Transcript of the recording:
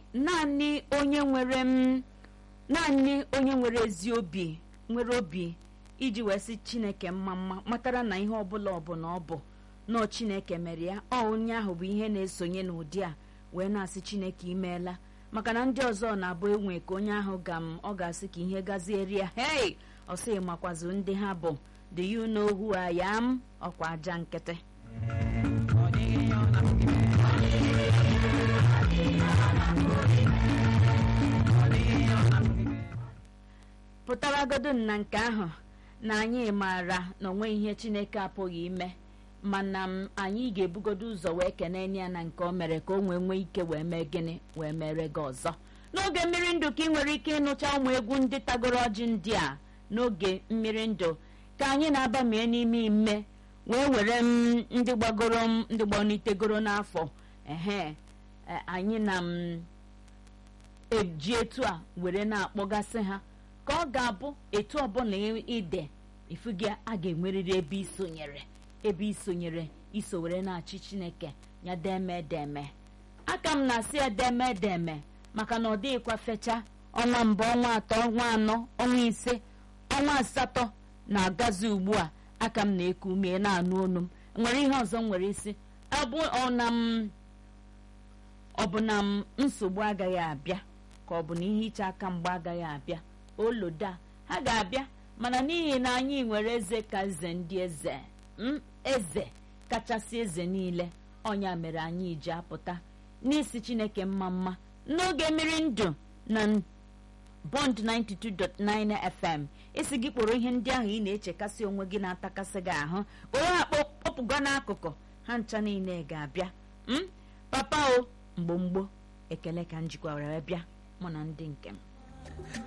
naanị onye nwere m naanị onye nwere ezi obi nwere obi iji wee sị chineke mma mma matara na ihe ọbụla ọbụla ọ bụ nọọ chineke mere ya ọ onye ahụ bụ ihe na-esonye n'ụdị a wee na-asị chineke imeela maka na ndị ọzọ na-abụ enwe ka onye ahụ ga m ọ ga-asị ka ihe gazieri ya hei ọ sị makwazu ndị ha bụ do you know who I am ọkwa aja nkịtị pụtaragodu na nke ahụ na anyị maara na onwe ihe chineke apụghị ime mana m anyị ga-ebugodo ụzọ wee kene ya na nke o mere ka o nwee nwee ike wee mee gịnị wee mere gị ọzọ n'oge mmiri ndụ ka ị nwere ike ịnụcha ụmụ egwu ndị tagoro ọjị ndị a n'oge mmiri ndụ ka anyị na-abamie n'ime ime wee were m ndị gbagoro m ndị gbanitegoro n'afọ ehe anyị na m eji etu a were na-akpọgasị ha ka ọ ga-abụ etu ọbụla ide ifu gị a ga-enwerịrị ebe isonyere ebe isonyere iso were na-achị chineke ya deme deme aka m na-asị edeme edeme maka na ọ dịghịkwa fecha ọnwa mbụ ọnwa atọ ọnwa anọ ọnwa ise ọnwa asatọ na-agazi ugbu a aka m na-eku ume na-anụ onu m nwere ihe ọzọ m nwere isi ọ bụ na m nsogbu agaghị abịa ka ọ bụ na ihe iche aka mgbe agaghị abịa oloda ha ga-abịa mana n'ihi na anyị nwere eze ka eze ndị eze m eze kachasị eze niile ọnya mere anyị ji apụta n'isi chineke mma mma n'oge mmiri ndụ na bond 92.9 fm isi gị kpọrọ ihe ndị ahụ ị na-echekasị onwe gị na-atakasị gị ahụ kpọrọ ha kpọpụgo n'akụkụ ha ncha niile ga-abịa m papa o mgbo mgbo ekele ka m jikwa were bịa mụ na ndị nke m